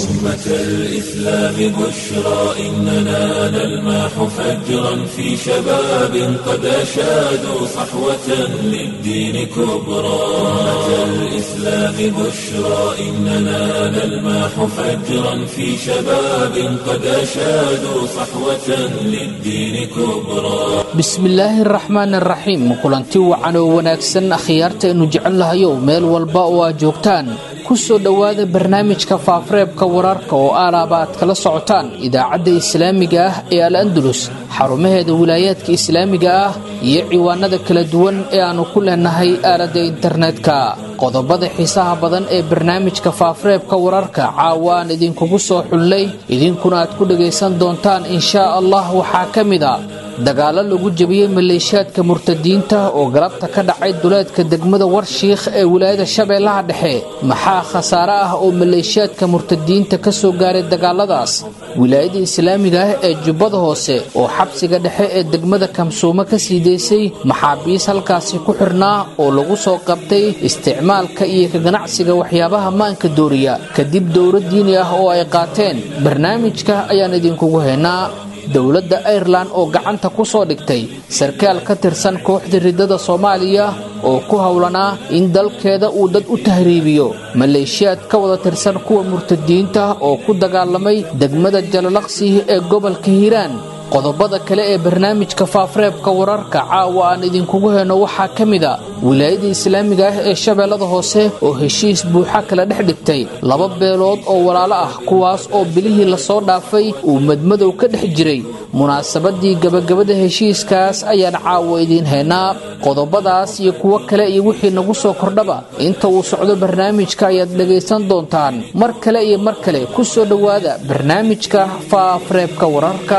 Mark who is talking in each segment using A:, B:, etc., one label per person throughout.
A: أمة الإسلام بشرى إننا نلمح فجرا في شباب قد أشادوا صحوة للدين كبرى أمة الإسلام بشرى إننا نلمح فجرا في شباب قد أشادوا صحوة للدين كبرى
B: bismillaahi araxmaan araxiim kulanti wacan oo wanaagsan akhyaartaaynu jecel lahayow meel walba oo aad joogtaan ku soo dhowaada barnaamijka faafareebka wararka oo aalaaba aad kala socotaan idaacadda islaamiga ah ee al andalus xarumaheeda wilaayaadka islaamiga ah iyo ciwaanada kala duwan ee aannu ku leenahay aaladda internetka qodobada xiisaha badan ee barnaamijka faafareebka wararka caawa aan idinkugu soo xulnay idinkuna aad ku dhagaysan doontaan inshaa allah waxaa ka mid a dagaalo lagu jebiyey maleeshiyaadka murtadiinta oo galabta ka dhacay duleedka degmada warshiikh ee wilaayada shabeellaha dhexe maxaa khasaare ah oo maleeshiyaadka murtadiinta ka soo gaaray dagaaladaas wilaayada islaamiga ah ee jubbada hoose oo xabsiga dhexe ee degmada kamsuumo ka sii daysay maxaabiis halkaasi ku xirnaa oo lagu soo qabtay isticmaalka iyo ka ganacsiga waxyaabaha maanka dooriya kadib dowro diini ah oo ay qaateen barnaamijka ayaan idinkugu haynaa dowladda airelan oo gacanta ku soo dhigtay sarkaal ka tirsan kooxda riddada soomaaliya oo ku howlanaa in dalkeeda uu dad u tahriibiyo maleeshiyaad ka wada tirsan kuwa murtadiinta oo ku dagaalamay degmada jalalaqsi ee gobolka hiiraan qodobada kale ee barnaamijka faafareebka wararka caawa aan idinkugu heyno waxaa ka mid a wilaayada islaamiga ah ee shabeellada hoose oo heshiis buuxa kala dhex dhigtay laba beelood oo walaalo ah kuwaas oo bilihii lasoo dhaafay uu madmadow ka dhex jiray munaasabadii gabagabada heshiiskaas ayaan caawa idiin haynaa qodobadaas iyo kuwo kale iyo wixii nagu soo kordhaba inta uu socdo barnaamijka ayaad dhegaysan doontaan mar kale iyo mar kale ku soo dhowaada barnaamijka faafareebka wararka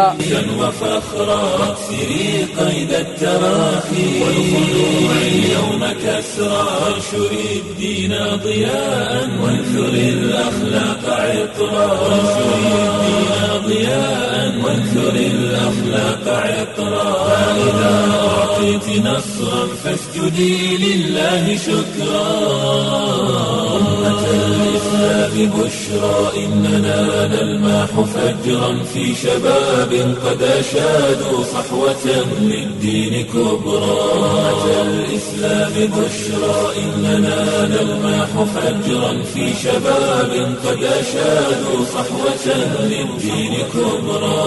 A: وفخرا واكسري قيد التراخي والخلوع اليوم كسرا وانشري الدين ضياء وانثري الاخلاق عطرا وانشري الدين ضياء وانثري الاخلاق عطرا فاذا اعطيت نصرا فاسجدي لله شكرا أمة الإسلام بشرى إننا نلمح فجرا في شباب قد أشادوا صحوة للدين كبرى أمة الإسلام بشرى إننا نلمح فجرا في شباب قد أشادوا صحوة للدين كبرى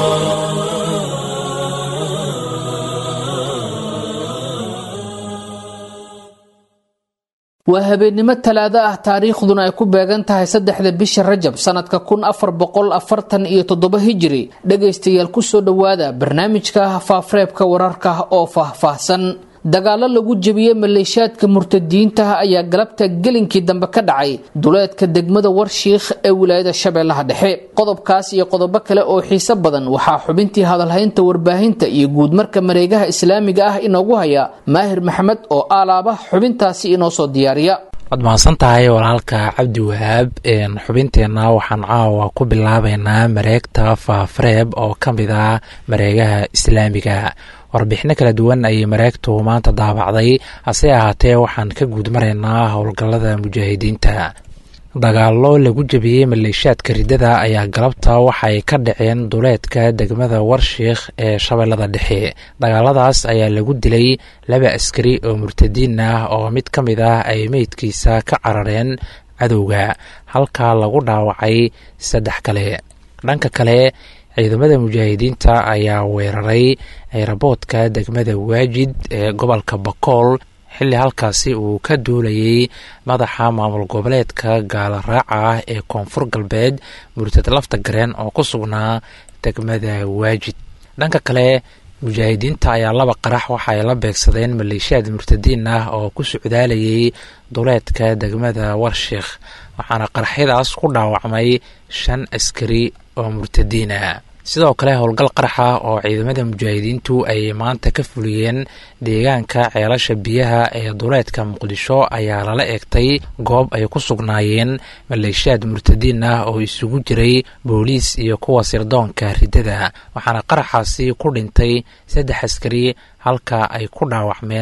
B: waa habeennimo talaado ah taariikhduna ay ku beegan tahay saddexda bisha rajab sannadka kun afar boqol afartan iyo toddoba hijiri dhegaystayaal kusoo dhowaada barnaamijka faafareebka wararka oo faahfaahsan dagaalo lagu jebiyey maleeshiyaadka murtadiinta ayaa galabta gelinkii dambe ka dhacay duleedka degmada warshiikh ee wilaayada shabeellaha dhexe qodobkaas iyo qodobo kale oo xiiso badan waxaa xubintii hadalhaynta warbaahinta iyo guudmarka mareegaha islaamiga ah inoogu haya maahir maxamed oo aalaaba xubintaasi inoo soo diyaariya
C: waad mahadsan tahay walaalka cabdi wahaab xubinteenna waxaan caawa ku bilaabeynaa mareegta faafareeb oo ka mid ah mareegaha islaamiga warbixino kala duwan ayay mareegtu maanta daabacday hase ahaatee waxaan ka guud maraynaa howlgallada mujaahidiinta dagaallo lagu jebiyey maleeshiyaadka riddada ayaa galabta waxay ka dhaceen duleedka degmada warshiikh ee shabeellada dhexe dagaaladaas ayaa lagu dilay laba askari oo murtadiin ah oo mid ka mid ah ay meydkiisa ka carareen cadowga halka lagu dhaawacay saddex kale dhanka kale ciidamada mujaahidiinta ayaa weeraray eeraboodka degmada waajid ee gobolka bakool xilli halkaasi uu ka duulayay madaxa maamul goboleedka gaala raaca ah ee koonfur galbeed murtad lafta gareen oo ku sugnaa degmada waajid dhanka kale mujaahidiinta ayaa laba qarax waxa ay la beegsadeen maleeshiyaad murtadiin ah oo ku socdaalayay duleedka degmada warshiikh waxaana qaraxyadaas ku dhaawacmay shan askari oo murtadiina sidoo kale howlgal qaraxa oo ciidamada mujaahidiintu ay maanta ka fuliyeen deegaanka ceelasha biyaha ee duleedka muqdisho ayaa lala eegtay goob ay ku sugnaayeen maleeshiyaad murtadiin ah oo isugu jiray booliis iyo kuwa sirdoonka riddada waxaana qaraxaasi ku dhintay saddex askari halka ay ku dhaawacmeen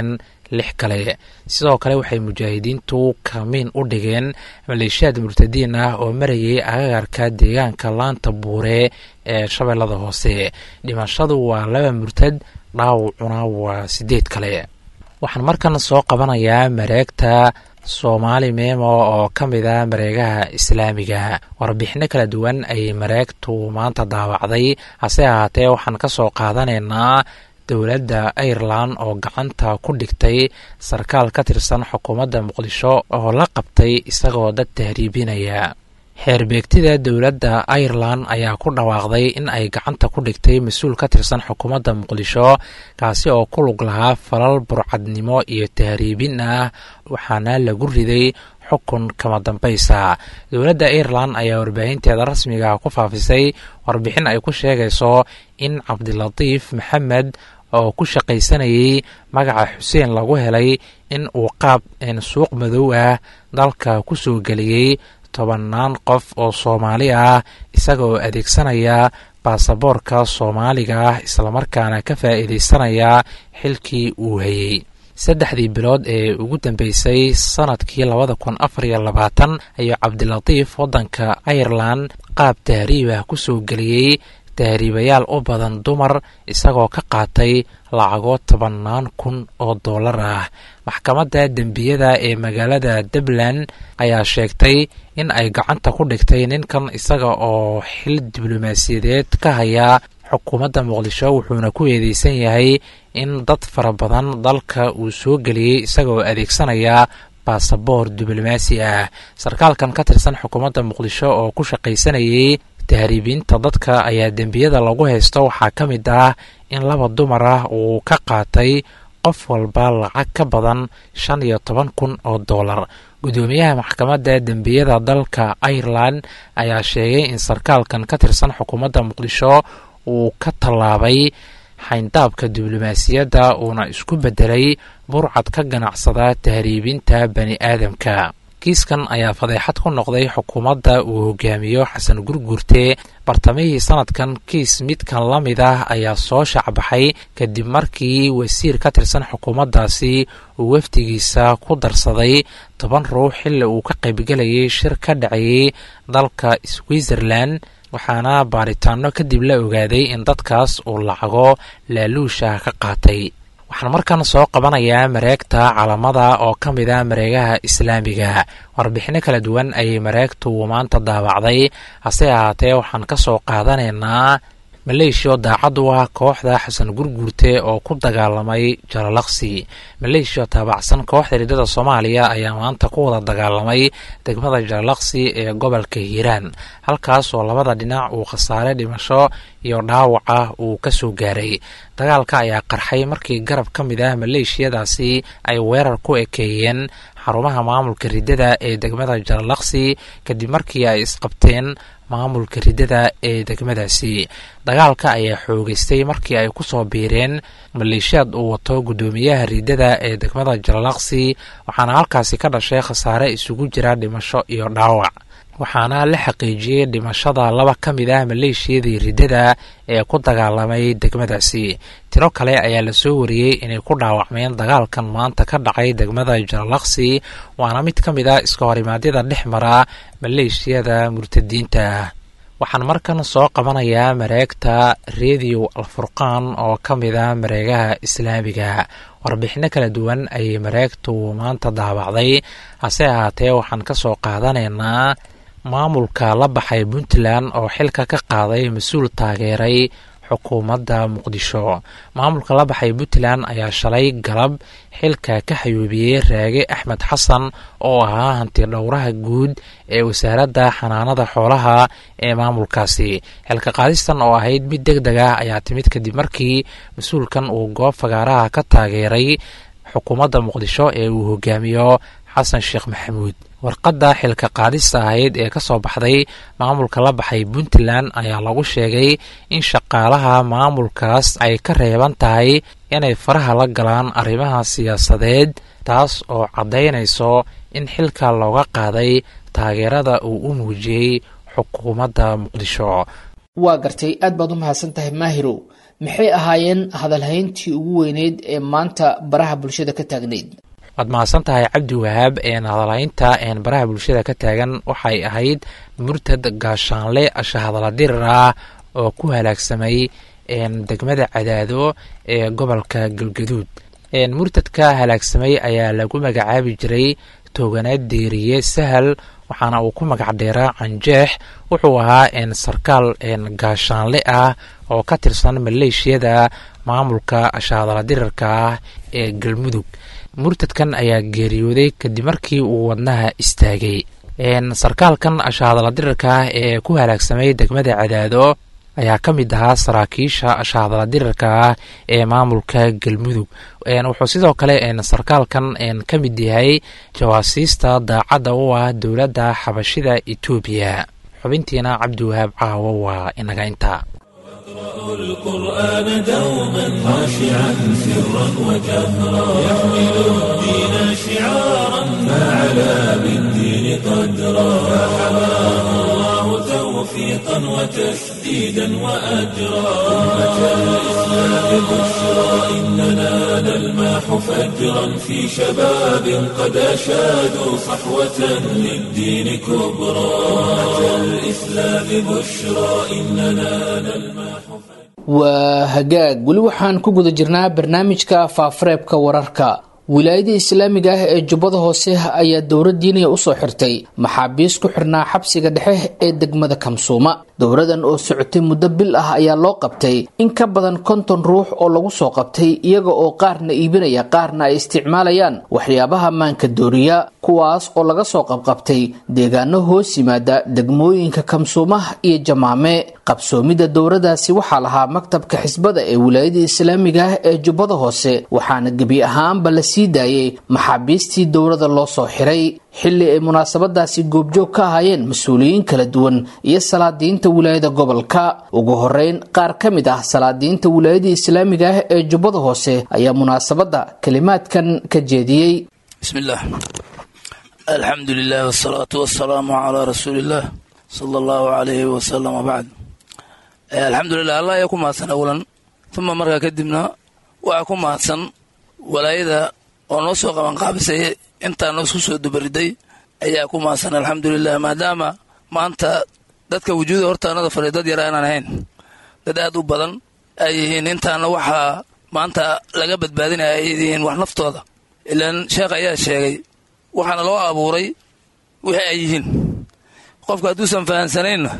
C: lix kale sidoo kale waxay mujaahidiintu kamiin u dhigeen maleeshiyaad murtadiin ah oo marayay agagarka deegaanka laanta buure ee shabeellada hoose dhimashadu waa laba murtad dhaawacuna waa sideed kale waxaan markan soo qabanayaa mareegta soomaali meemo oo ka mid a mareegaha islaamiga warbixino kala duwan ayay mareegtu maanta daawacday hase ahaatee waxaan ka soo qaadanaynaa dowladda irelan oo gacanta ku dhigtay sarkaal ka tirsan xukuumadda muqdisho oo la qabtay isagoo dad tahriibinaya xeerbeegtida dowladda irelan ayaa ku dhawaaqday in ay gacanta ku dhigtay mas-uul ka tirsan xukuumadda muqdisho kaasi oo ku lug lahaa falal burcadnimo iyo tahriibin ah waxaana lagu riday xukun kama dambaysa dowladda irelan ayaa warbaahinteeda rasmiga ku faafisay warbixin ay ku sheegayso in cabdilatiif maxamed oo ku shaqaysanayay magaca xuseen lagu helay in uu qaab suuq madow ah dalka ku soo geliyey tobannaan qof oo soomaali ah isagaoo adeegsanaya baasaboorka soomaaliga ah islamarkaana ka faa'iidaysanaya xilkii uu hayey saddexdii bilood ee ugu dambeysay sanadkii labada kun afar iyo labaatan ayuu cabdilatiif waddanka irelan qaab tahriibah ku soo geliyey tahriibayaal u badan dumar isagoo ka qaatay lacago tobannaan kun oo dollar ah maxkamadda dembiyada ee magaalada dublin ayaa sheegtay in ay gacanta ku dhigtay ninkan isaga oo xil diblomaasiyadeed ka haya xukuumadda muqdisho wuxuuna ku eedeysan yahay in dad fara badan dalka uu soo geliyey isagaoo adeegsanaya baasaboor diblomaasi ah sarkaalkan ka tirsan xukuumadda muqdisho oo ku shaqaysanayay tahriibinta dadka ayaa dembiyada lagu haysto waxaa ka mid ah in laba dumar ah uu ka qaatay qof walba lacag ka badan shan iyo toban kun oo dollar guddoomiyaha maxkamadda dembiyada dalka irelan ayaa sheegay in sarkaalkan ka tirsan xukuumadda muqdisho uu ka tallaabay xayndaabka diblomaasiyadda uuna isku beddelay burcad ka ganacsada tahriibinta bani aadamka kiiskan ayaa fadeexad ku noqday xukuumadda uu hogaamiyo xasan gurgurte bartamihii sanadkan kiis midkan la mid ah ayaa soo shacbaxay kadib markii wasiir ka tirsan xukuumaddaasi uu wafdigiisa ku darsaday toban ruux xilli uu ka qaybgelayay shir ka dhacayay dalka switzerland waxaana baaritaano kadib la ogaaday in dadkaas uu lacago laaluusha ka qaatay waxaan markan soo qabanayaa mareegta calamada oo ka mid a mareegaha islaamiga warbixino kala duwan ayay mareegtu maanta daawacday hase ahaatee waxaan ka soo qaadanaynaa maleeshiya oo daacad u ah kooxda xasan gurguurte oo ku dagaalamay jalalaqsi maleeshiya oo taabacsan kooxda riddada soomaaliya ayaa maanta ku wada dagaalamay degmada jalalaqsi ee gobolka hiiraan halkaas oo labada dhinac uu khasaare dhimasho iyo dhaawaca uu ka soo gaaray dagaalka ayaa qarxay markii garab ka mid ah maleeshiyadaasi ay weerar ku ekeeyeen xarumaha maamulka riddada ee degmada jalalaqsi kadib markii ay isqabteen maamulka riddada ee degmadaasi dagaalka ayaa xoogeystay markii ay ku soo biireen maleeshiyaad uu wato guddoomiyaha riddada ee degmada jalalaqsi waxaana halkaasi ka dhashay khasaare isugu jira dhimasho iyo dhaawac waxaana la xaqiijiyey dhimashada laba ka mid ah maleeshiyadii riddada ee ku dagaalamay degmadaasi tiro kale ayaa lasoo wariyey inay ku dhaawacmeen dagaalkan maanta ka dhacay degmada jalalaqsi waana mid ka mid ah iska horimaadyada dhex mara maleeshiyada murtadiinta ah waxaan markan soo qabanayaa mareegta rediyo alfurqaan oo ka mid ah mareegaha islaamiga warbixino kala duwan ayay mareegtu maanta daawacday hase ahaatee waxaan ka soo qaadanaynaa maamulka la baxay puntland oo xilka ka qaaday mas-uul taageeray xukuumadda muqdisho maamulka la baxay puntland ayaa shalay galab xilka ka xayuubiyey raage axmed xasan oo ahaa hanti dhowraha guud ee wasaaradda xanaanada xoolaha ee maamulkaasi xilka qaadistan oo ahayd mid deg deg ah ayaa timid kadib markii mas-uulkan uu goob fagaaraha ka taageeray xukuumadda muqdisho ee uu hogaamiyo xasan sheekh maxamuud warqadda xilka qaadista ahayd ee ka soo baxday maamulka la baxay puntland ayaa lagu sheegay in shaqaalaha maamulkaas ay ka reeban tahay inay faraha la galaan arrimaha siyaasadeed taas oo caddaynayso in xilka looga qaaday taageerada uu u muujiyey xukuumadda muqdisho
B: waa gartay aad baad u mahadsan tahay maahirow maxay ahaayeen hadalhayntii ugu weyneyd ee maanta baraha bulshada ka taagnayd
C: waad mahadsan tahay cabdi wahaab hadalhaynta baraha bulshada ka taagan waxay ahayd murtad gaashaanle shahadala dirir ah oo ku halaagsamay degmada cadaado ee gobolka galgaduud murtadka halaagsamay ayaa lagu magacaabi jiray tooganaad deeriye sahal waxaana uu ku magac dheeraa canjeex wuxuu ahaa sarkaal gaashaanle ah oo ka tirsan maleeshiyada maamulka shahadala dirirka ah ee galmudug murtadkan ayaa geeriyooday kadib markii uu wadnaha istaagay sarkaalkan shahadala dirirka ah ee ku halaagsamay degmada cadaado ayaa ka mid ahaa saraakiisha shahadala dirirka ah ee maamulka galmudug wuxuu sidoo kale sarkaalkan ka mid yahay jawaasiista daacadda u ah dowladda xabashida etoobiya xubintiina cabdiwahaab caawo waa inaga intaa
A: القرآن دوما خاشعا سرا وجهرا يحمل الدين شعارا فعلى بالدين قدرا فحماه الله توفيقا وتسديدا وأجرا أمة الإسلام بشرى إننا نلماح فجرا في شباب قد أشادوا صحوة للدين كبرى أمة الإسلام بشرى إننا نلماح
B: waa hagaag weli waxaan ku guda jirnaa barnaamijka faafareebka wararka wilaayada islaamiga ah ee jubbada hoose ayaa dowlad diiniya usoo xirtay maxaabiis ku xirnaa xabsiga dhexe ee degmada kamsuuma dowladan oo socotay muddo bil ah ayaa loo qabtay in ka badan konton ruux oo lagu soo qabtay iyaga oo qaarna iibinaya qaarna ay isticmaalayaan waxyaabaha maanka dooriya kuwaas oo laga soo qabqabtay deegaano hoos yimaada degmooyinka kamsuuma iyo jamaame qabsoomidda dowladaasi waxaa lahaa maktabka xisbada ee wilaayada islaamiga ah ee jubbada hoose waxaana gebi ahaanba la sii daayay maxaabiistii dowlada loo soo xiray xilli ay munaasabadaasi goobjoog ka ahaayeen mas-uuliyiin kala duwan iyo salaadiinta wilaayada gobolka ugu horeyn qaar ka mid ah salaadiinta wilaayada islaamiga ah ee jubbada hoose ayaa munaasabadda kalimaadkan ka jeediyey
D: bismillaah alxamdu lilah wsalaatu wasalaamu calaa rasuuliillaah sala allahu calayhi wasalam wabacd alxamdulilah allah ayaa ku mahadsan awalan uma markaa kadibna waxaa ku mahadsan walaayada oo noo soo qabanqaabisay intaa noo isku soo dubariday ayaa ku mahadsan alxamdulilah maadaama maanta dadka wujuuda hortaanada fadhiya dad yara aanaan ahayn dad aad u badan ay yihiin intaana waxaa maanta laga badbaadinaya ay yihiin wax naftooda ilaan sheekh ayaa sheegay waxaana loo abuuray wixii ay yihiin qofka hadduusan fahansanaynna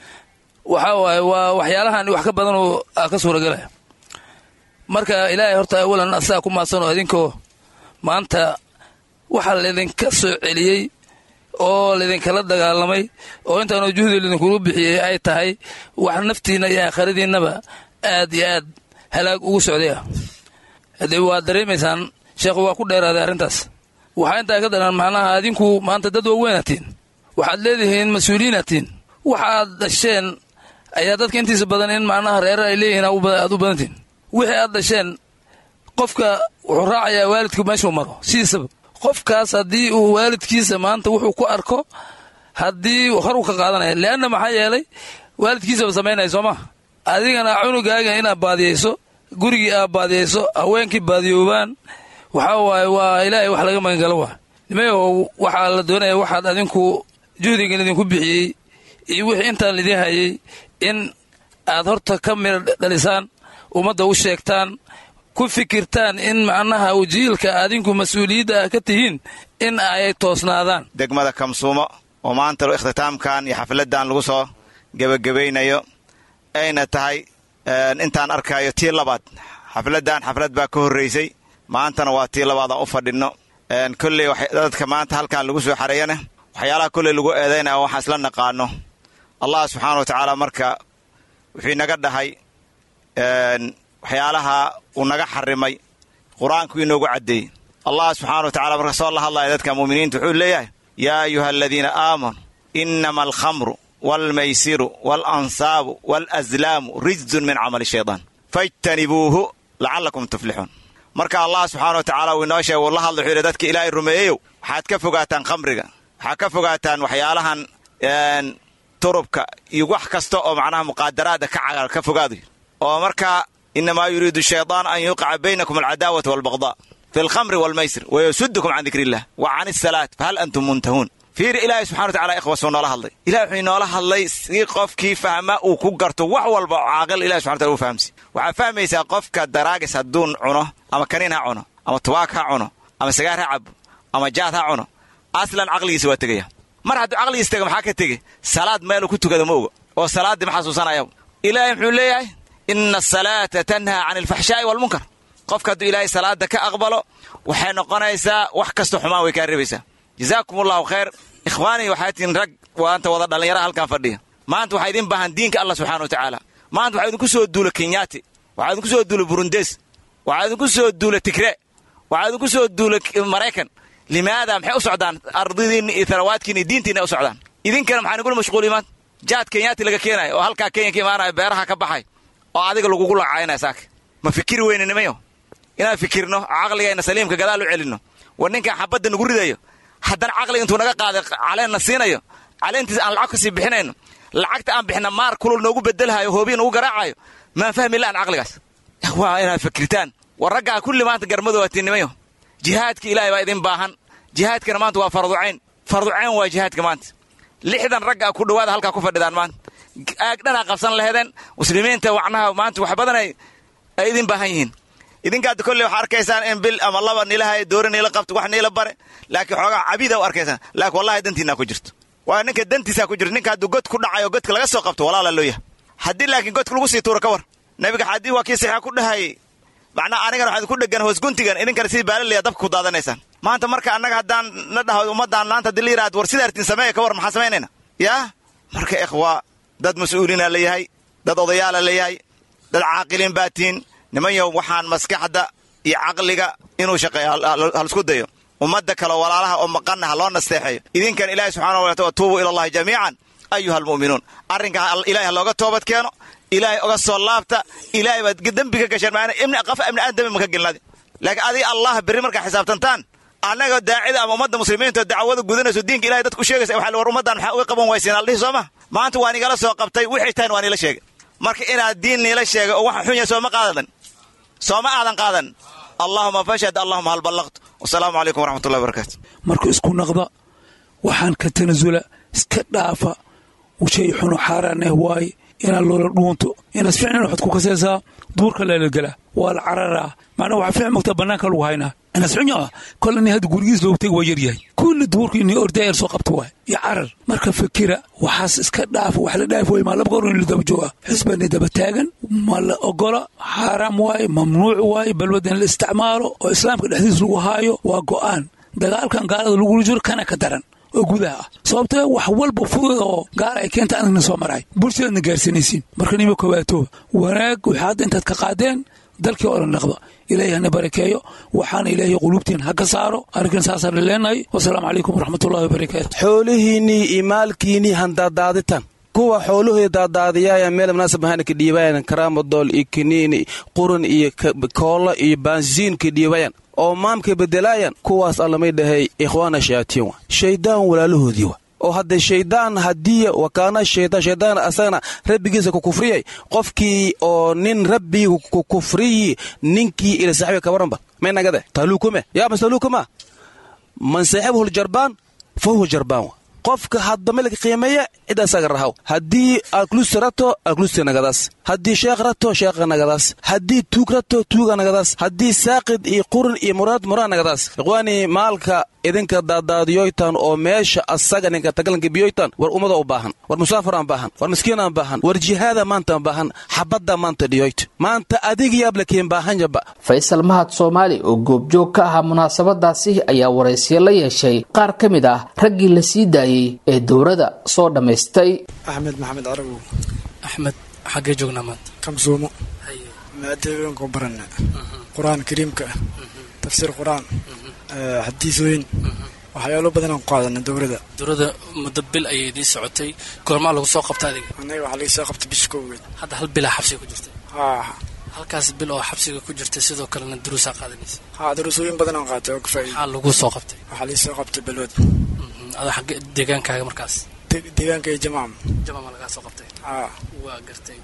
D: waxaa waaye waa waxyaalahan wax ka badan oo ka suuragelaya marka ilaahay horta awalan asagaa ku maadsanoo idinkoo maanta waxaa laydinka soo celiyey oo laydinkala dagaalamay oo intaanoo juhdi laydinkulu bixiyey ay tahay wax naftiinna iyo aakhiradiinnaba aad iyo aad halaag ugu socdaya haddee waad dareemaysaan sheekhu waa ku dheeraaday arrintaas waxaa intaa ka daran macnaha adinku maanta dad waaweynatiin waxaad leedihiin mas-uuliyiinatiin waxaad dhasheen ayaa dadka intiisa badan in macnaha reerar ay leeyihiin aad u badantiin wixii aad dhasheen qofka wuxuu raacayaa waalidku meeshuu maro sidiisaba qofkaas haddii uu waalidkiisa maanta wuxuu ku arko haddii hor uu ka qaadanaya leanna maxaa yeelay waalidkiisaba samaynaya soo maa adigana cunugaaga inaad baadiyayso gurigii aad baadiyayso haweenkii baadiyoobaan waxaa waaye waa ilaahay wax laga magangalo waa nimayaho waxaa la doonaya waxaad adinku juhdigan idinku bixiyey iyo wixii intaan lidin hayay in aad horta ka mira dhalisaan ummadda u sheegtaan ku fikirtaan in macnaha wajiilka adinku mas-uuliyadda ah ka tihiin in ay toosnaadaan
E: degmada kamsuumo oo maanta ikhtitaamkan iyo xafladdan lagu soo gebagabaynayo ayna tahay intaan arkayo tii labaad xafladdan xaflad baa ka horraysay maantana waa tii labaad aan u fadhinno kolley dadka maanta halkan lagu soo xareeyana waxyaalaha kolley lagu eedaynaya waxaan isla naqaano allah subxaana wa tacaala marka wuxuu inaga dhahay waxyaalaha uu naga xarimay qur-aanku inoogu caddeeyey allah subxaana wa tacala marka soo la hadlaya dadka muuminiinta wuxuu leeyahay yaa ayuha aladiina aamanuu inama alkhamru waalmaysiru waalansaabu waalaslaamu rijzun min camali shaydaan fajtanibuuhu lacallakum tuflixuun marka allah subxaana wa tacala uu inoo sheega uu la hadla wuxuu yidhi dadka ilaahay rumeeyeyow waxaad ka fogaataan khamriga waxaad ka fogaataan waxyaalahan turubka iyo wax kasta oo macnaha muqaadaraada ka cagal ka fogaadu oo markaa inamaa yuriidu shaytaan an yuqica baynakum alcadaawata walbaqdaa fi alkhamri walmaysir wayasudukum can dikri illah wa can isalaat fahal antum muntahuun fiiri ilaahay subxana watacala ikhwa suu noola hadlay ilahay wuxuu inoola hadlay si qofkii fahma uu ku garto wax walba oo caaqil ilahi subxana wataala uu fahamsi waxaa fahmaysaa qofka daraagis hadduu cuno ama kaniin ha cuno ama tubaak ha cuno ama sagaar ha cabo ama jaad ha cuno aslan caqligiisa waa tegaya mar hadduu caqligiisa tega maxaa ka tege salaad meeluu ku tukado ma oga oo salaaddii ma xasuusanayaba ilaahay muxuu leeyahay ina asalaata tanhaa can alfaxshaa'i waalmunkar qofka hadduu ilaahay salaada ka aqbalo waxay noqonaysaa wax kasta xumaan way kaa reebaysaa jazaakum allahu khayr ikhwaanii waxaa tihiin rag waanta wada dhallinyaraha halkan fadhiya maanta waxaa idin baahan diinka allah subxana wa tacaala maanta waxaa idinku soo duula kenyaati waxaa idinku soo duula burundes waxaa idinku soo duula tigre waxaa idinku soo duula maraykan limaada maxay u socdaan ardidiinni iyo tarawaadkiinni iyo diintiinna u socdaan idinkana maxaa nigula mashquuliy maanta jaad kenyaati laga keenayo oo halkaa kenya ka imaanayo beeraha ka baxay oo adiga lagugu lacaynaya saaka ma fikiri weyne nimayo inaan fikirno caqligayna saliimka gadaal u celinno war ninkan xabadda nagu ridayo haddana caqliga intuu naga qaaday caleenna siinayo caleentiis aan lacag kasii bixinayno lacagta aan bixina maar kulul noogu bedelhayo hoobiya nagu garaacayo maan fahmi la'an caqligaas waa inaad fikirtaan war raggaa kulli maanta garmadu waa tiinimayo jihaadka ilaahay baa idin baahan jihaadkana maanta waa farducayn farducayn waa jihaadka maanta lixdan raggaa ku dhowaada halkaa ku fadhidaan maanta aagdhanaa qabsan laheedeen muslimiinta wacnaha maanta wax badan ay idin baahan yihiin idinkaad kolley waxaa arkaysaan in bil ama laba nilahay doori niila qabto wax niila bare laakiin xoogaa cabida u arkaysaan laakiin wallahi dantiinaa ku jirto waa ninka dantiisaa ku jirto ninka hadduu god ku dhacayo godka laga soo qabto walaala loo yahay haddii laakiin godka lagu sii tuuro ka war nabiga xadii waa kii saxiixa ku dhahayay macnaa anigana waxaad ku dhegan hoos guntigan idinkana sidii baalaleya dabka ku daadanaysaan maanta marka annaga haddaan na dhaho ummaddaan maanta haddii la yidhahd war sidaa artiin sameeya ka war maxaan samaynayna yaa marka ikhwaa dad mas-uuliina la yahay dad odayaala la yahay dad caaqiliin baa tihiin nimanyow waxaan maskaxda iyo caqliga inuu shaqeeyo halisku dayo ummadda kale walaalaha oo maqanna ha loo nasteexeeyo idinkan ilaahi subxana wa taala tuubuu ila allahi jamiican ayuha almu'minuun arrinka ilahay ha looga toobad keeno ilaahay oga soo laabta ilaahay baad dembiga gasheen maana ibni qafa ibni aadam dembi maka gelnadi laakiin adiga allah berri markaa xisaabtantaan annaga daacida ama ummadda muslimiinta dacwada gudanayso diinka ilahay dadku sheegaysa waxa war ummaddan maxaa uga qaban waysiin aldhihi soo ma maanta waan igala soo qabtay wixii tahan waan ila sheegay marka inaad diin niila sheegay oo waxa xun yahay sooma qaadadan sooma aadan qaadan allahuma fashhad allahuma hal ballaqt wasalaamu calaykum waraxmatullahi wabarakaatu
F: marka isku naqda waxaan ka tanasula iska dhaafa shay xuno xaaraaneh waaye inaad loola dhuunto inaad ficnan waxaad ku kasaysaa duurka leelagala waa la cararaa macnaa waxaa fiic mogtaa bannaanka lagu haynaa inaad ficnyo ah kol nin hadda gurigiis loogu tegi waa yaryahay kulli duurka inii ordayar soo qabta waay iyo carar marka fikira waxaas iska dhaafa wax la dhaaf waay maa laba goor in la daba jooga xisbani daba taagan ma la ogola xaaraam waaye mamnuuc waaye balwada in la isticmaalo oo islaamka dhexdiis lagu haayo waa go'aan dagaalkan gaalada lagula jiro kana ka daran oo gudaha ah sababtee wax walba fudud oo gaal ay keenta anagna soo maray bulshadaadna gaarsanaysiin marka nima kobaatooba wanaag waxay hadda intaad ka qaadeen dalkii oo dhan dhaqda ilaahay hana barakeeyo waxaana ilaahay quluubtiin ha ka saaro arrinkan saasaan leenahay wasalaamu calaykum waraxmatullahi wabarakaatu
G: xoolihiinnii iyo maalkiinnii handadaaditan kuwa xooluhii daadaadiyaaya meel munaasabahana ka dhiibayan karaamodool iyo kiniini qurun iyo koolla iyo baansiin ka dhiibayan oo maamka bedelaayan kuwaas allamay dhahay ikhwaana shayaatiin wa shayddaan walaalahoodii wa oo hadde shayddaan haddii wakaana shaydaan shaydaan asagana rabbigiisa ku kufriyay qofkii oo nin rabbiga ku kufriyi ninkii ila saaxibiga ka waranba may nagade taaluukume yaa mas taaluukuma man saaxibuhu ljarbaan fa huwa jarbaan wa qofka haddama laga qiimeeya cid asaga rahaw haddii alklusi rato alklusi nagadaas haddii sheekh rato sheekha nagadaas haddii tuug rato tuuga nagadaas haddii saaqid iyo qurun iyo muraad muraa nagadaas ikhwaanii maalka idinka daadaadiyoytan oo meesha asaga ninka tagalanka biyoytan war ummada u baahan war musaafiraan baahan war miskiinaan baahan war jihaada maantaan baahan xabadda maanta dhiyoyt maanta adigiyaab lakiin baahanjaba
B: faysal mahad soomaali oo goobjoog ka ahaa munaasabadaasi ayaa waraysiyo la yeeshay qaar ka mid ah raggii la sii daayey ee dowrada soo dhammaystay
H: axmed maxamed carabow
I: axmed xaggee joognaa maanta
H: kamsuumo maadaeganku barana qur-aan kariimka ah tafsiir qur-aan xadiisooyin waxyaalo badanaan ku qaadana dowrada
I: dowrada muddo bil ayay idiin socotay goormaa lagu soo qabta adiga
H: anaga waxaa laga soo qabtay bisha koogeed
I: hadda hal bilaa xabsiga ku jirta
H: haa
I: halkaas bil oo xabsiga ku jirta sidoo kalena duruusaa qaadanaysa
H: haa daruusooyin badanaan qaatay oo ka faa'iida
I: maxaa lagu soo qabtay
H: waxaa laga soo qabtay balwad
I: ada xagge deegaankaaga markaas
H: deegaanka iyo jamaam
I: jamaama lagaa soo qabtay
H: haa
I: waa gartay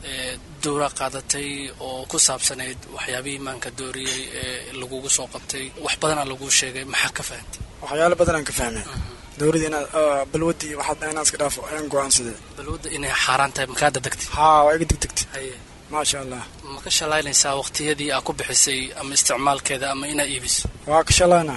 I: dowra qaadatay oo ku saabsanayd waxyaabihii imaanka dooriyey ee lagugu soo qabtay wax badanaa laguu sheegay maxaa ka fahantay
H: waxyaalo badan aan ka fahmay dowladda inaad balwadda iyo waxaad inaan iska dhaafo ayaan go-aansaday
I: balwadda inay xaaraan tahay makaa dadegtay
H: haa waa iga degdegtay
I: haye
H: maasha allah
I: ma ka shalaynaysaa waqtiyadii aa ku bixisay ama isticmaalkeeda ama inaa iibiso
H: waa ka shalaynaa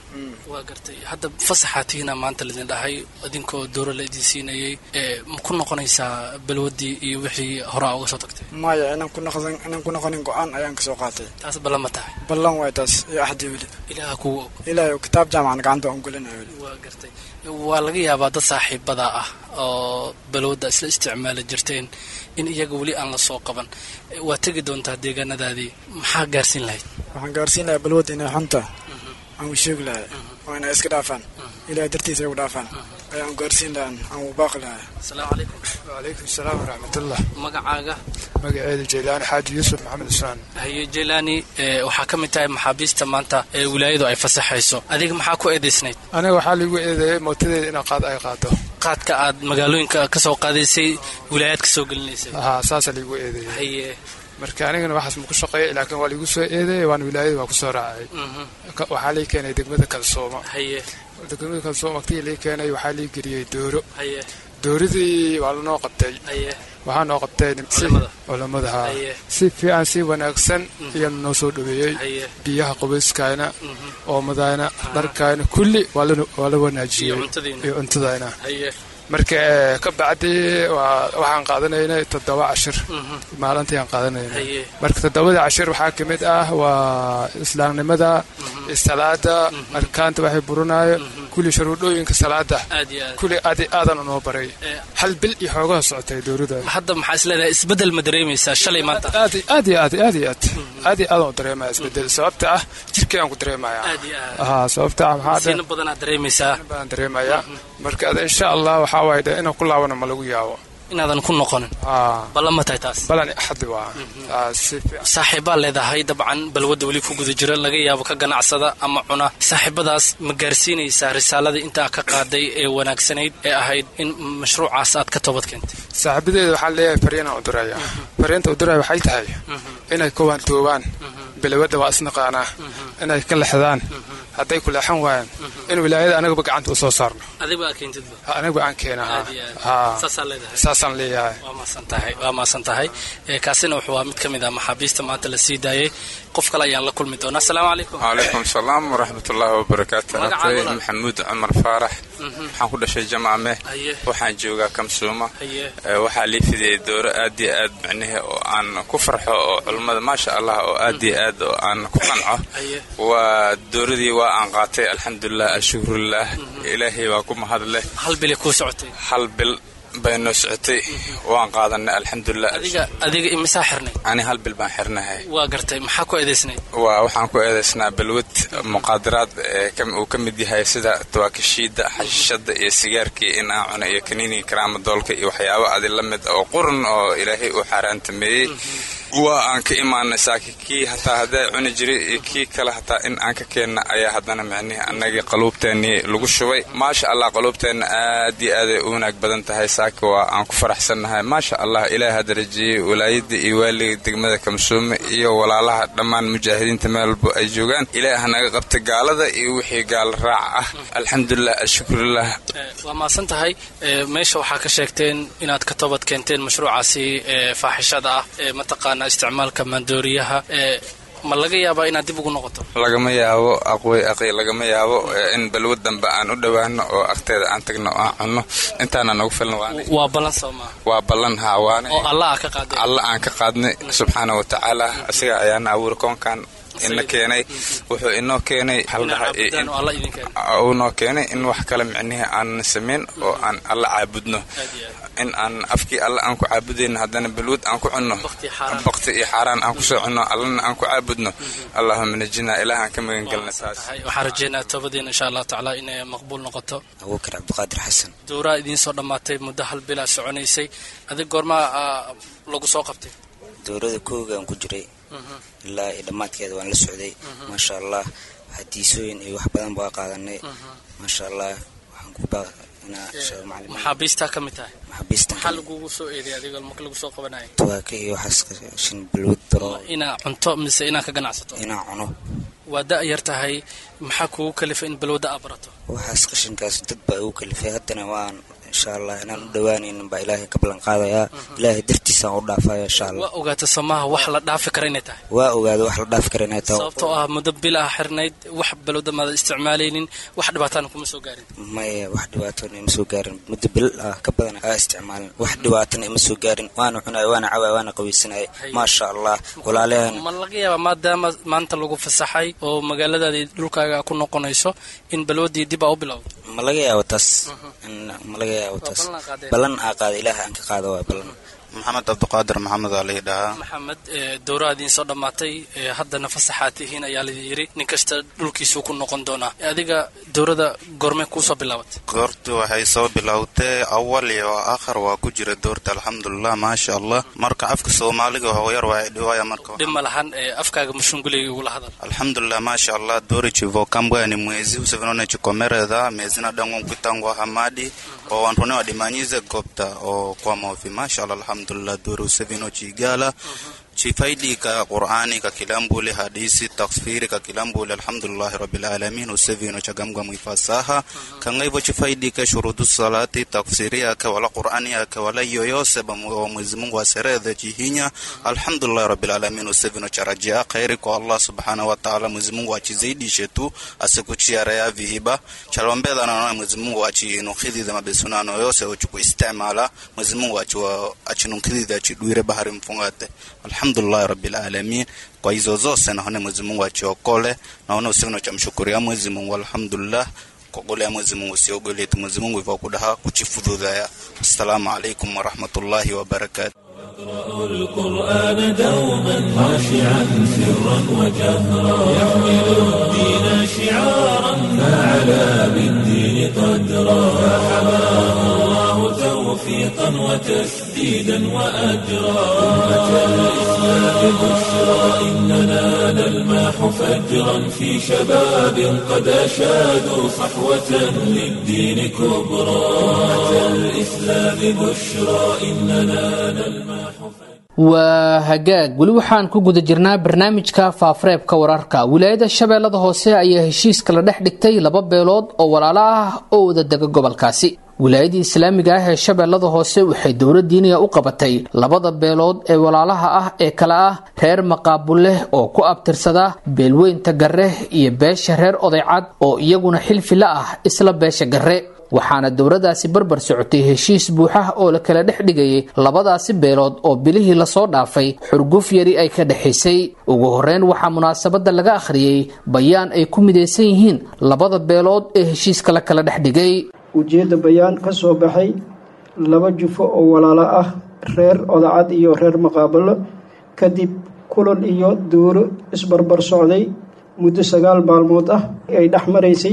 I: waa gartay hadda fasaxaa tihiina maanta laidin dhahay idinkoo dooro la idin siinayey ma ku noqonaysaa balwaddii iyo wixii horaa uga soo tagtay
H: maya inaan ku noqon inaan ku noqonin go-aan ayaan kasoo qaatay
I: taas ballan ma tahay
H: ballan waay taas iyo axdi weli
I: ilaaha kugu og
H: ilaahay kitaab jaamacan gacanta aan gelinayo weli
I: waa gartay waa laga yaabaa dad saaxiibada ah oo balwadda isla isticmaali jirteen in iyaga weli aan la soo qaban waa tegi doontaa deegaanadaadii maxaa gaarsiin lahayd
H: waxaan gaarsiin lahaa balwadda inay xunta aan u sheegi lahay oo inay iska dhaafaan ilahay dartiisa ay u dhaafaan ayaan gaarsiin lahaa aan u baaqi lahay
I: asalaamu calaykum
J: wacalaykum asalaam waraxmatullah
I: magacaaga
J: magaceedu jeylaani xaaji yuusuf maxamed usmaan
I: haye jeylaani waxaa ka mid tahay maxaabiista maanta ee wilaayadu ay fasaxayso adiga maxaa ku eedaysnayd
J: aniga waxaa liigu eedeeyey mootadeeda inaa qaad ay qaado
I: qaadka aad magaalooyinka ka soo qaadaysay wilaayaad ka soo gelinaysay
J: haa saasa liigu eedeeyey
I: haye
J: marka anigana waxaas maku shaqeeyay laakiin waa liigu soo eedeeyey waana wilaayada waa kusoo raacay waxaa lii keenay degmada kalsooma
I: haye
J: degmada kalsooma waqtigii lii keenay waxaa lii geliyey dooro
I: haye
J: dooradii waa lanoo qabtay
I: haye
J: waxaa noo qabtay culamada haa si fiican si wanaagsan ayaa noo soo dhaweeyey biyaha qubayskayna oomadayna dharkayna kulli waa la wanaajiyey iyo cuntadayna marka ka bacdi waxaan qaadanaynay toddoba cashir maalintii aan qaadanaynay marka toddobada cashir waxaa ka mid ah waa islaamnimada salaada arkaanta waxay burinayo kulli shuruudhooyinka salaada kulli aad aadan noo baray hal bil iyo xoogaha socotay dowladda
I: hadda maxaa is leedahay isbedel ma dareemaysaa shalay maanta
J: aad aad iyo aad aad iyo aad aad iyo aad aan dareemaya isbedel sababta ah jirkii aan ku dareemaya haa sababta ah maxaa
I: siina badanaa dareemaysaa
J: badan dareemaya marka ada insha allah waxaa waaye de inaan ku laabano ma lagu yaabo
I: inaadan ku noqonin ballan ma tahay taas
J: balan axadi waa
I: saaxiibbaa leedahay dabcan balwadda weli ku guda jira laga yaabo ka ganacsada ama cuna saaxiibadaas ma gaarsiinaysaa risaaladii intaa ka qaaday ee wanaagsanayd ee ahayd in mashruucaas aad ka toobad keentay
J: saaxiibadeeda waxaan leeyahay fariinaan u diraya fariinta u diraya waxay tahay inay kowaan toobaan balwadda waa isnaqaanaa inay ka lexdaan hadday ku leexan waayaan in wilaayada anagaba gacanta u soo saarno anagaba aan keenasaasaan leeyahay
I: waa maasan tahay kaasina wuxuu waa mid ka mid ah maxaabiista maanta la sii daayay qof kale ayaan la kulmi doonaa asalaamu calaykum
K: calaykum salaam waraxmatullaahi wabarakaatu atay maxamuud cumar faarax waxaan ku dhashay jamaame waxaan joogaa kamsuuma waxaa lii fidiyey dooro aad iyo aad micnihi oo aan ku farxo oo culummada maasha allah oo aad iyo aad oo aan ku qanco waa dooradii waa aan qaatay alxamdulilah ashukrulilah ilaahay waa ku mahadleh
I: hal bil kuu socotay
K: hal bil bay noo socotay waan qaadanay alxamdulilah
I: adiga imisaa xirnay
K: ani hal bil baan xirnahay
I: waa gartay maxaa ku eedaysnay
K: waa waxaan ku eedaysnaa balwad muqaadaraad uu ka mid yahay sida tawaakishiida xashishada iyo sigaarkii in aan cuno iyo kaniiniga karaama doolka iyo waxyaabo adi la mid oo qurun oo ilaahay uu xaaraantameeyey waa aan ka imaanay saaki kii hataa haddaa cuni jiray iyo kii kale hataa in aan ka keenna ayaa haddana micnihii annagii qaluubteennii lagu shubay maasha allah qaluubteenna aad iyo aaday u wanaag badan tahay saaki waa aan ku faraxsannahay maasha allah ilaah ha darajiyey walaayadda iyo waaliga degmada kamsuume iyo walaalaha dhammaan mujaahidiinta meel walbo ay joogaan ilaah hanaga qabta gaalada iyo wixii gaal raac ah alxamdulilah ashukrulilah
I: waa maasan tahay meesha waxaa ka sheegteen inaad ka toobad keenteen mashruucaasi faaxishada ah mataqaan isticmaalka maandooriyaha ma laga yaabaa inaad dib ugu noqoto
K: lagama yaabo aqwey aqi lagama yaabo in balwad dambe aan u dhowaano oo agteeda aan tagno oo aan cunno intaana nagu filan
I: waa ballan soo maa
K: waa ballan haa waana
I: oo allah aa ka qaaday
K: alla aan ka qaadnay subxaana wa tacaala asiga ayaana abuuri koonkan ina keenay wuxuu inoo keenay uu noo keenay in wax kale micnihii aanan samayn oo aan alla caabudno in aan afkii alla aan ku caabudayno haddana balwad aan ku cunno bakti iyo xaaraan aan kusoo cunno allana aan ku caabudno allahuma najina ilaah aan ka magan gelna taas
I: waxaan rajeynaa toobadiina insha allah tacaala inay maqbuul noqoto
L: abuukar cabdiqaadir xasan
I: dowraa idiin soo dhammaatay muddo hal bilaa soconaysay adig goormaa lagu soo qabtay
L: dowrada koogaan ku jiray ilaa iyo dhammaadkeeda waan la socday maasha allah hadiisooyin iyo wax badan baa qaadanay maasha allah waxaan ku
I: maxaabiistaa ka mid tahay
L: maxaabiista
I: maxaa lagugu soo eeday adiga marka lagu soo qabanayo
L: tuwaaka iyo waxaas shin balwad daro
I: inaa cunto mise inaa ka ganacsato
L: inaa cuno
I: waa da' yar tahay maxaa kugu kalifay in balwadda aa barato
L: waxaas qashinkaas dad baa igu kalifay haddana waan insha allah inaan u dhawaanaynin baa ilaahay ka ballan qaadayaa ilaahay dartiisaan u dhaafaya insha allah
I: waa ogaata somaha wax la dhaafi kara inay tahay
L: waa ogaada wax la dhaafi kara inay tahay
I: sababtoo ah muddo bil ah xirnayd wax balwadda maada isticmaalaynin wax dhibaataana kuma soo gaarin
L: maya wax dhibaatona ima soo gaarin muddo bil ah ka badan aa isticmaalin wax dhibaatana ima soo gaarin waana cunaya waana cawaya waana qabaysanaya maasha allah walaalahan
I: ma laga yaaba maadaama maanta lagu fasaxay oo magaaladaadii dhulkaaga ku noqonayso in balwaddii dib aa u bilowdo
L: ma laga yaabo taas ma laga yaabo taas ballan aa qaada ilaah aan ka qaado waa ballan
M: maxamed cabdiqaadir maxamed aa laii dhahaa
I: maxamed dowrahadiin soo dhammaatay haddana fasaxaad tihiin ayaa la yidhi nin kasta dhulkiisuu ku noqon doonaa adiga dowrada goormee kuusoo bilaabatay
M: goortu waxay soo bilowtay awal iyo aakhir waa ku jira doorta alxamdulilah maasha allah marka afka soomaaliga hoyar waa dhiwaya marka
I: dhib ma lahan afkaaga mushunguliga igula hadal
M: alhamdulillah maasha allah dori chivokambwa ni mwezi usevinone chikomereza mezina dangu kwitangwa hamadi o wantune wadimanyize gopta o kwa mofi masha allah alhamdulillah dori usevino chigala chifaidi ka qur'ani ka kilambule hadisi tafsiri ka kilambule alhamdulillah rabbil alamin usevino chagamgwa mwifasaha kanga hivyo chifaidi ka shurudu salati tafsiri ka wala qur'ani ka wala yoyose ba Mwenyezi Mungu aserede chihinya alhamdulillah rabbil alamin usevino charajia khairi kwa Allah subhanahu wa ta'ala Mwenyezi Mungu achizidishe tu asikuchiara ya vihiba chalombeza na Mwenyezi Mungu achinukhidhi za mabesunano yose uchuku istimala Mwenyezi Mungu achiwa achinukhidhi achidwire bahari mfungate alhamdulillah rabbil alamin kwa hizo zose naone Mwenyezi Mungu achiokole naona usivino cha mshukuria Mwenyezi Mungu alhamdulillah kogolea Mwenyezi Mungu siogole tu Mwenyezi Mungu hivyo kudaha kuchifudhudhaya assalamu alaikum wa rahmatullahi wa barakatuh
A: اقرأوا القرآن دوما خاشعا سرا وجهرا يحمل الدين شعارا فعلى بالدين قدرا فحماه الله توفيقا وتسديدا وأجرا أمة الإسلام بشرى إننا نلماح فجرا في شباب قد أشادوا صحوة للدين كبرى أمة الإسلام بشرى إننا نلماح
B: waa hagaag weli waxaan ku guda jirnaa barnaamijka faafareebka wararka wilaayada shabeellada hoose ayaa heshiiska la dhex dhigtay laba beelood oo walaalo ah oo wada dega gobolkaasi wilaayadii islaamiga ah ee shabeellada hoose waxay dowladdiiniya u qabatay labada beelood ee walaalaha ah ee kale ah reer maqaabuleh oo ku abtirsada beelweynta garre iyo beesha reer odaycad oo iyaguna xilfi la ah isla beesha garre waxaana dowladaasi barbar socotay heshiis buuxah oo la kala dhex dhigayay labadaasi beelood oo bilihii lasoo dhaafay xurguf yari ay ka dhexaysay ugu horeyn waxaa munaasabadda laga akhriyey bayaan ay ku midaysan yihiin labada beelood ee heshiiska la kala dhex dhigay
N: ujeedda bayaan ka soo baxay laba jufo oo walaalo ah reer odacad iyo reer maqaabalo kadib kulan iyo duuro isbarbar socday muddo sagaal maalmood ah ay dhex maraysay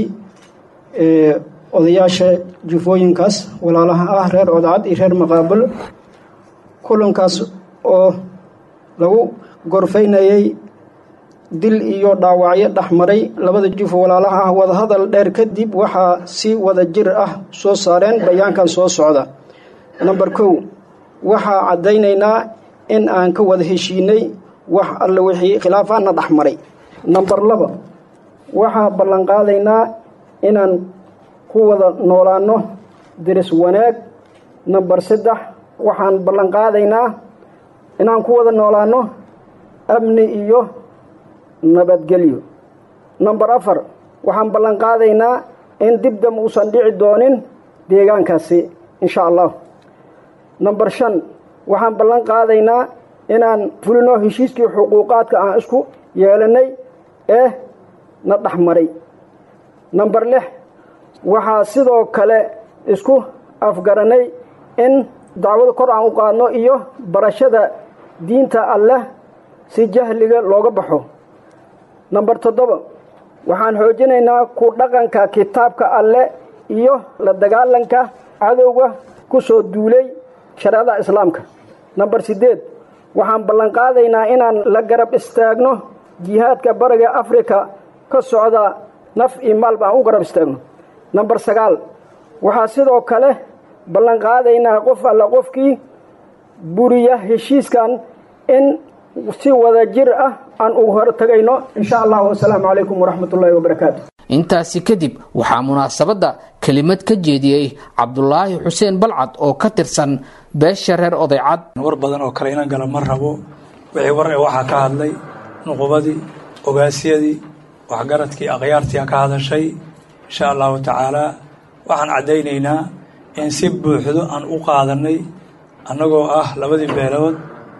N: odayaasha jufooyinkaas walaalaha ah reer odacad iyo reer maqaabalo kulankaas oo lagu gorfaynayay dil iyo dhaawacyo dhexmaray labada jufo walaalaha ah wadahadal dheer kadib waxaa si wada jir ah soo saareen bayaankan soo socda namber kow waxaa caddaynaynaa in aan ka wada heshiinay wax alle wixii khilaafaana dhexmaray namber laba waxaa ballanqaadaynaa inaan ku wada noolaano diris wanaag namber saddex waxaan ballanqaadaynaa inaan ku wada noolaano amni iyo nabadgelyo namber afar waxaan ballan qaadaynaa in dibdam uusan dhici doonin deegaankaasi insha allah namber shan waxaan ballan qaadaynaa inaan fulino heshiiskii xuquuqaadka aan isku yeelanay ee na dhexmaray namber lix waxaa sidoo kale isku afgaranay in dacwada kor aan u qaadno iyo barashada diinta alleh si jahliga looga baxo namber toddoba waxaan xoojinaynaa ku dhaqanka kitaabka alle iyo la dagaalanka cadowga ku soo duulay shareecada islaamka namber siddeed waxaan ballanqaadaynaa inaan la garab istaagno jihaadka bariga afrika ka socda naf iyo maalba aan u garab istaagno namber sagaal waxaa sidoo kale ballan qaadaynaa qof alla qofkii buriya heshiiskan in si wada jir ah aan ugu hortagayno insha allah wasalaamu calaykum waraxmat ullaahi wabarakaatu
B: intaasi kadib waxaa munaasabadda kelimad ka jeediyey cabdulaahi xuseen balcad oo ka tirsan beesha reer odaycad
F: war badan oo kale inan gala ma rabo wixii war ee waxaa ka hadlay nuqubadii ogaasyadii waxgaradkii akhyaartii ka hadashay insha allahu tacaalaa waxaan caddaynaynaa in si buuxdo aan u qaadanay annagoo ah labadii beelood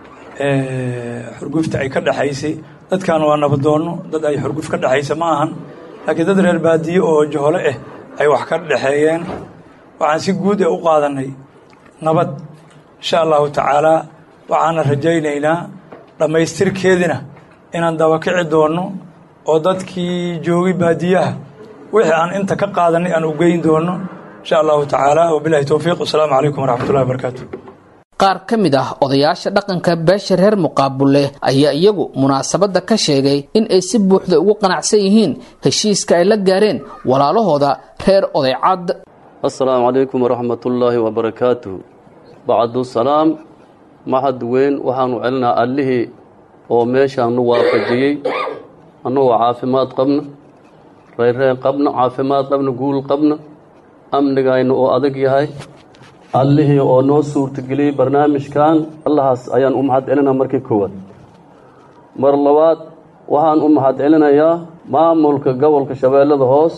F: xurgufta ay ka dhexaysay dadkan waa nabadoonno dad ay xurguf ka dhexaysa ma ahan laakiin dad reer baadiye oo johole ah ay wax ka dhexeeyeen waxaan si guud ee u qaadanay nabad insha allahu tacaalaa waxaana rajaynaynaa dhammaystirkeedina inaan dabakici doonno oo dadkii joogay baadiyaha wixii aan inta ka qaadanay aan u geyn doonno insha allahu tacaala wabilahi towfiiq wasalaamu calaykum waraxmatullahi wabarakaatu
B: qaar ka mid ah odayaasha dhaqanka beesha reer muqaabulle ayaa iyagu munaasabadda ka sheegay in ay si buuxda ugu qanacsan yihiin heshiiska ay la gaareen walaalahooda reer odaycad
O: assalaamu calaykum waraxmatullaahi wabarakaatuh bacdu salaam mahad weyn waxaanu celinaa allihii oo meeshaanu waafajiyey annagoo caafimaad qabna reyreen qabna caafimaad qabna guul qabna amnigayna oo adag yahay allihii oo noo suurtageliyey barnaamijkan allahaas ayaan u mahad celinaa markii koowaad mar labaad waxaan u mahad celinayaa maamulka gobolka shabeellada hoos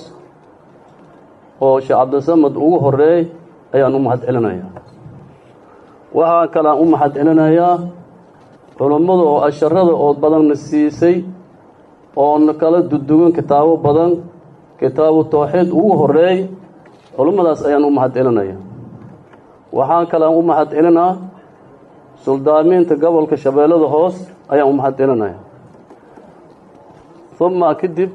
O: oo sheekh cabdisamad ugu horeey ayaan u mahad celinayaa waxaa kalean u mahad celinayaa culummada oo asharada oo badanna siisay oona kala dudugan kitaabo badan kitaabu tawxiid ugu horeey culummadaas ayaan u mahad celinayaa waxaan kalean u mahad celinaa suldaamiinta gobolka shabeellada hoos ayaan u mahad celinaya uma kadib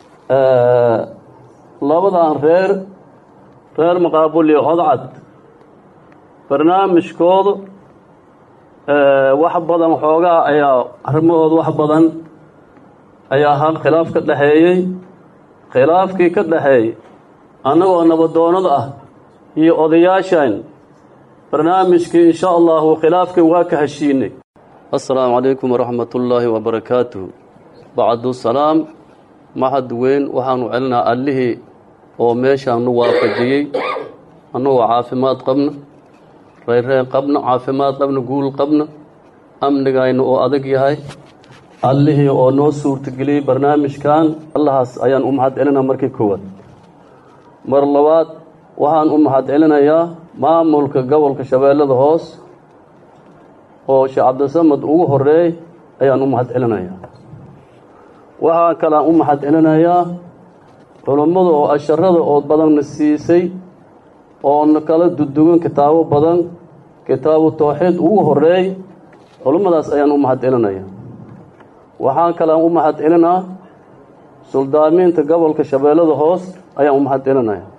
O: labadan reer reer maqaabuli codcad barnaamijkooda wax badan xoogaa ayaa arrimahooda wax badan ayaa hal khilaaf ka dhexeeyey khilaafkii ka dhexeeyey annagoo nabadoonnada ah iyo odayaashan barnaamijkii insha allahu khilaafkii waa ka heshiinay assalaamu calaykum waraxmatullaahi wabarakaatuh bacdu salaam mahad weyn waxaanu celinaa allihii oo meeshaanu waafajiyey annagoo caafimaad qabna reyreen qabna caafimaad qabna guul qabna amnigayna oo adag yahay allihii oo noo suurtageliyey barnaamijkan allahaas ayaan u mahad celinaa markii koowaad mar labaad waxaan u mahad celinayaa maamulka gobolka shabeellada hoos oo sheekh cabdisamad ugu horeey ayaan u mahad celinayaa waxaa kalean u mahad celinayaa culummada oo asharada oo badanna siisay oona kala dudugan kitaabo badan kitaabu tawxiid ugu horeey culummadaas ayaan u mahad celinayaa waxaan kalean u mahad celinaa suldaamiinta gobolka shabeellada hoos ayaan u mahad celinayaa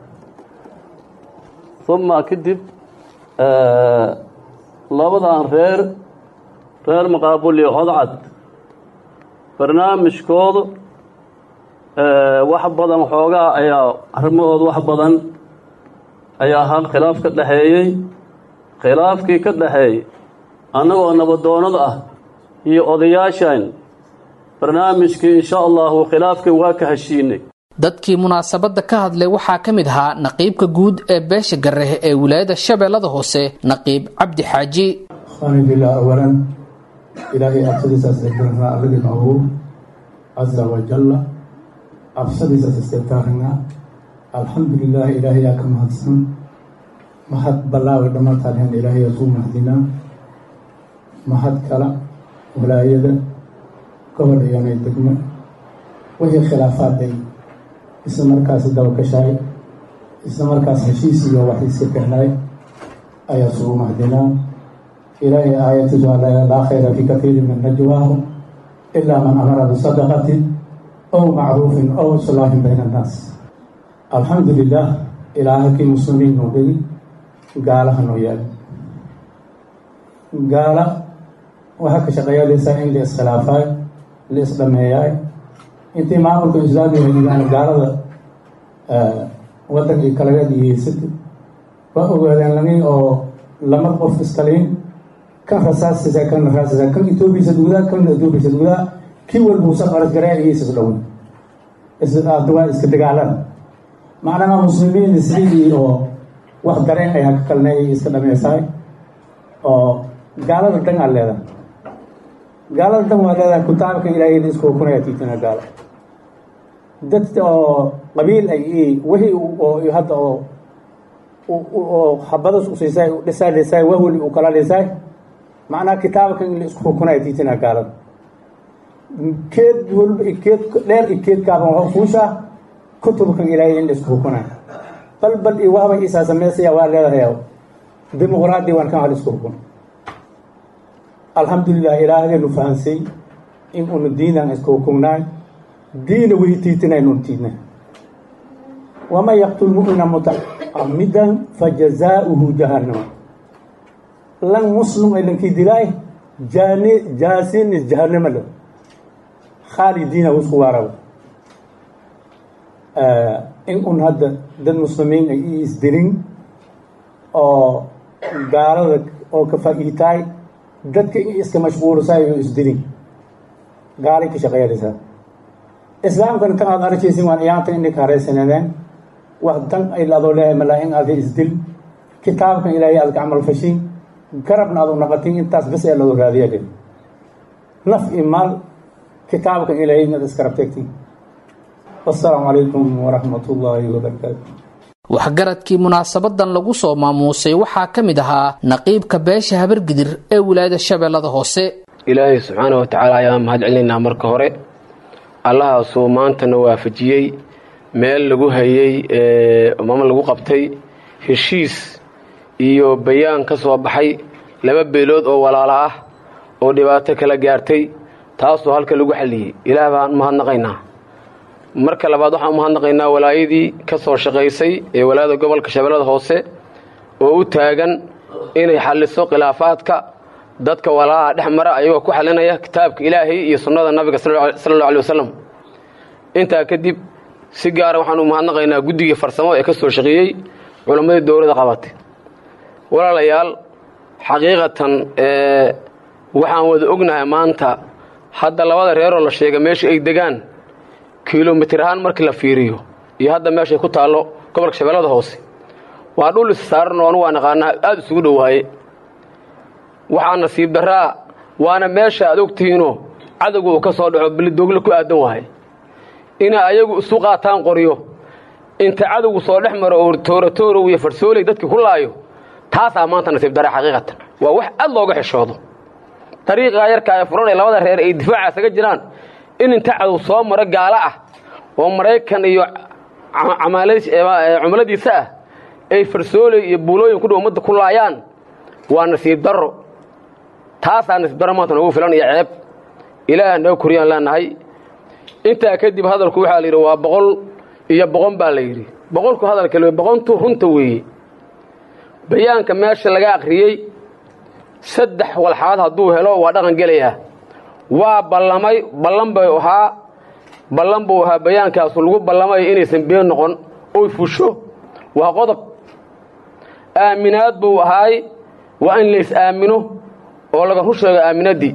O: uma kadib labadan reer reer maqaabuli codcad barnaamijkooda wax badan xoogaa ayaa arrimahooda wax badan ayaa hal khilaaf ka dhexeeyey khilaafkii ka dhexeeyey annagoo nabadoonnada ah iyo odayaashan barnaamijkii insha allahu khilaafkii waa ka heshiinay
B: dadkii munaasabadda ka hadlay waxaa ka mid ahaa naqiibka guud ee beesha garehe ee wilaayada shabeellada hoose naqiib cabdi xaaji
P: khanibillah awalan ilaahay absadiisaas eegaranaa alladii noogu casa wajalla absadiisaas isteegtaaranaa alxamdulilah ilaahayaa ka mahadsan mahad ballaaway dhammaantaanhan ilaahayaa suu mahdinaa mahad kala wilaayada gobol iyoonay degmo wixii khilaafaadday isla markaas dabakashaay isla markaas heshiis iyo wax iska kehnaay ayaa sugu mahdinaa ilaahay aayatiisu laa khayra fii katiirin min najwaahum ilaa man amara bisadaqatin ow macruufin ow islaahin bayna annaas alxamdu lilah ilaahakii muslimiin noo dhigi gaalaha noo yaali gaala waxaa ka shaqeeyadaysaa in la iskhilaafaay la isdhameeyaay intii maamulka islaamiga yigaan gaalada wadankii kalaga diyeysatay waa ogaadeen lagii oo lama qof iskaliin kan rasaasisa kan rasaasisa kan etoobiya gudaa kan etoobiya gudaa kii walbuu sa qaras garaa iyo isas dhowin isduwaa iska dagaalan macnaha muslimiin isligii oo wax dareen ayaa ka kalnay iska dhamaysahay oo gaalada dan aad leedahay gaalada dan waa leedahay kutaabka ilaahay isku hukunaya tiitina gaalo dad oo qabiil ay wixii oo hadda oo oo xabadas usiisay dhisaa dhisaay wahwli u kala dhisaay macnaha kitaabka in la isku hukunaya tiitina gaalada keed walba ikeed dheer ikeedkaaban waxuu fuushaa kutubkan ilaahay in la isku hukunaya bal bal iyo wahba isaa samaysaya waa leedahay dimuqraadi waan kan hal isku hukun alxamdulilah ilaahdeenu fahansay in unu diinan isku hukunnaay diina wihi tiitinayn un tiidna waman yaqtul mu'mina mutacamidan fajazaauhu jahannama lan muslim ay lankii dilaay jaani jaasin is jahannama lo khaalidiina isku waaraba in un hadda dad muslimiin ay i isdirin oo gaalada oo ka faa'iitaay dadka in iska mashquulisaay oo isdirin gaalay ka shaqeynaysaa islaamkan kan aad arkaysin waan iyaanta inay ka haraysanadeen wax dan ay adoo leeyahay malaa in aada isdil kitaabkan ilaahay aad ka camal fashin garabna aad u naqatin intaas bas ee loo raadiya dhe naf i maal kitaabkan ilaahay inaad iska rabteegtin wassalaamu calaykum waraxmat ullaahi wabarakaatu
B: waxgaradkii munaasabadan lagu soo maamuusay waxaa ka mid ahaa naqiibka beesha habargidir ee wilaayada shabeellada hoose
Q: ilaahay subxaana wa tacaala ayaan mahad celinaynaa marka hore allahaasuu maantana waafajiyey meel lagu hayey mama lagu qabtay heshiis iyo bayaan ka soo baxay laba beelood oo walaalo ah oo dhibaato kala gaartay taasoo halka lagu xalliyey ilaah baan mahadnaqaynaa marka labaad waxaan u mahadnaqaynaa walaayadii ka soo shaqaysay ee walaayada gobolka shabeellada hoose oo u taagan inay xalliso khilaafaadka dadka walaalaha dhex mara ayagoo ku xalinaya kitaabka ilaahay iyo sunnada nabiga sala allahu alay wasalam intaa kadib si gaara waxaan u mahadnaqaynaa guddigii farsamo ee ka soo shaqeeyey culammadii dowladda qabatay walaalayaal xaqiiqatan waxaan wada ognahay maanta hadda labada reeroo la sheega meesha ay degaan kilomitir ahaan markii la fiiriyo iyo hadda meeshay ku taallo gobolka shabeellada hoose waa dhul is saaran oo anu waa naqaanaa aada isugu dhowaaye waxaa nasiib daraa waana meesha aad ogtihiinoo cadowga uu ka soo dhaco bilidoogle ku aadan waaye inay ayagu isu qaataan qoryo inta cadowgu soo dhex maro oo tooratoorow iyo farsooley dadkii ku laayo taasaa maanta nasiib daraa xaqiiqatan waa wax aad looga xishoodo dariiqaa yarka ee furan ee labada reer ay difaaca isaga jiraan in inta cadow soo maro gaalo ah oo maraykan iyo cumladiisa ah ay farsooley iyo buulooyin ku dhow ummadda ku laayaan waa nasiib darro taasaa nasiib darro maanta noogu filan iyo ceeb ilaah noo koriyaan leenahay intaa kadib hadalku waxaa la yidhi waa boqol iyo boqon baa la yidhi boqolku hadalka boqontu runta weeye bayaanka meesha laga akhriyey saddex walxaad hadduu helo waa dhaqan gelayaa waa ballamay ballan bay ahaa ballan buu ahaa bayaankaasu lagu ballamay inaysan been noqon oy fusho waa qodob aaminaad buu ahaay waa in lays aamino oo laga ru sheego aaminaddii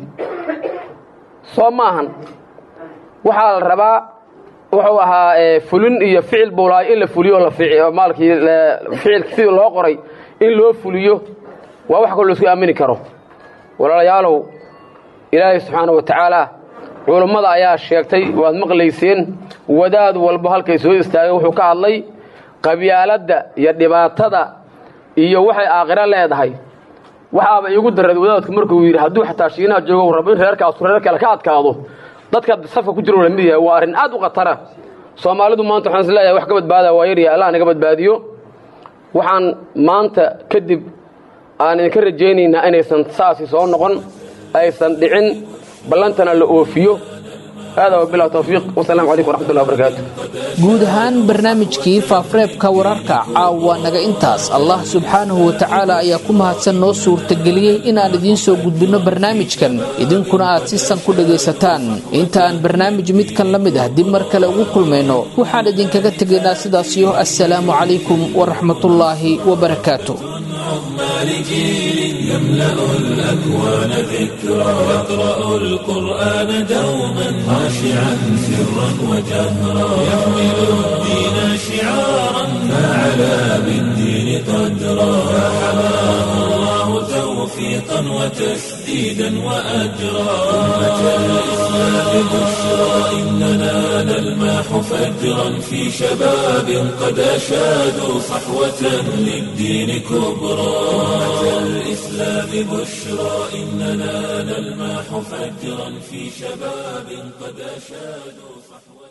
Q: soo ma ahan waxaa la rabaa wuxuu ahaa fulin iyo ficil buu lahay in la fuliyo maalkii ficilka sidii loo qoray in loo fuliyo waa wax kaloo laisku aamini karo walaalayaalow ilaahay subxaana wa tacaala culummada ayaa sheegtay waad maqlayseen wadaad walbo halkay soo istaagay wuxuu ka hadlay qabyaaladda iyo dhibaatada iyo waxay aakhiro leedahay waxaaba iigu darreed wadaadku markuu yidhi hadduu xataa shiinaha joogo rabo in reerkaasu reer kale ka adkaado dadka safka ku jiro la mid yahay waa arrin aad u khatara soomaalidu maanta waxaan is leeyahay wax ka badbaada waa yarya allah naga badbaadiyo waxaan maanta kadib aan idinka rajaynaynaa inaysan saasi soo noqon aysan dhicin ballantana la oofiyo hada wabilah towfiiq wasalaamu calaykum waraxmatullahi wabarakaatu
B: guud ahaan barnaamijkii faafareebka wararka caawa naga intaas allah subxaanahu watacaala ayaa ku mahadsan noo suurtageliyey inaan idiin soo gudbinno barnaamijkan idinkuna aad si san ku dhegaysataan inta aan barnaamij midkan la mid ah dib mar kale ugu kulmayno waxaan idinkaga tegaynaa sidaasiyo assalaamu calaykum waraxmatullaahi wabarakaatu
A: لجيل يملأ الأكوان ذكرى يقرأ القرآن دوما خاشعا سرا وجهرا يحمل الدين شعارا فعلى بالدين قدرا فحماه الله توفيقا وتسديدا وأجرا أمة الإسلام بشرى إننا نلماح فجرا في شباب قد أشادوا صحوة للدين كبرى أمة الإسلام بشرى إننا نلماح فجرا في شباب قد أشادوا صحوة